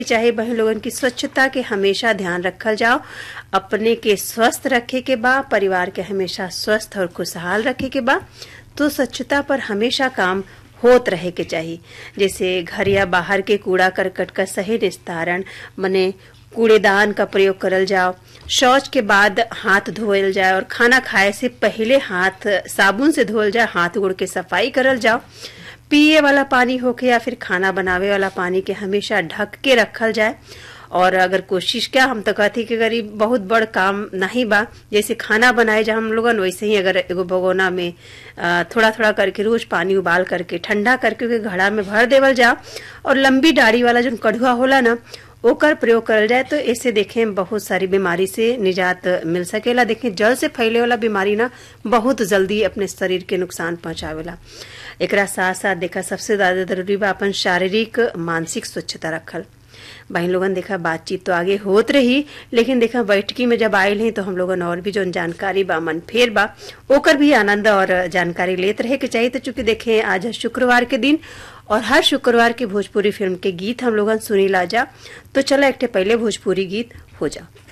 चाहे बहन लोगन की स्वच्छता के हमेशा ध्यान रखल जाओ अपने के स्वस्थ रखे के बा परिवार के हमेशा स्वस्थ और खुशहाल रखे के बा तो स्वच्छता पर हमेशा काम होत रहे के चाहिए जैसे घर या बाहर के कूड़ा करकट का सही निस्तारण मने कूड़ेदान का प्रयोग करल जाओ शौच के बाद हाथ धोयल जाए और खाना खाए से पहले हाथ साबुन से धोयल जाए हाथ गोड़ के सफाई करल जाओ पिए वाला पानी होके या फिर खाना बनावे वाला पानी के हमेशा ढक के रखल जाए और अगर कोशिश क्या हम तो कहती कि अगर बहुत बड़ काम नहीं बा जैसे खाना बनाए जा हम लोगन वैसे ही अगर एगो भगोना में थोड़ा थोड़ा करके रोज पानी उबाल करके ठंडा करके घड़ा में भर देवल जा और लंबी डाढ़ी वाला जो कढ़ुआ होला ना ओकर प्रयोग करल जाए तो इससे देखें बहुत सारी बीमारी से निजात मिल सकेला देखें जल से फैले वाला बीमारी ना बहुत जल्दी अपने शरीर के नुकसान पहुंचावेला एकरा साथ साथ देखा सबसे ज्यादा जरूरी बा अपन शारीरिक मानसिक स्वच्छता रखल बहन लोगन देखा बातचीत तो आगे होत रही लेकिन देखा बैठकी में जब आयल हैं तो हम लोगन और भी जो जानकारी बा मन फेर बा ओकर भी आनंद और जानकारी लेत रहे के चाहिए तो चूंकि देखें आज है शुक्रवार के दिन और हर शुक्रवार के भोजपुरी फिल्म के गीत हम लोगन सुनी ला जा तो चलो एक पहले भोजपुरी गीत हो जा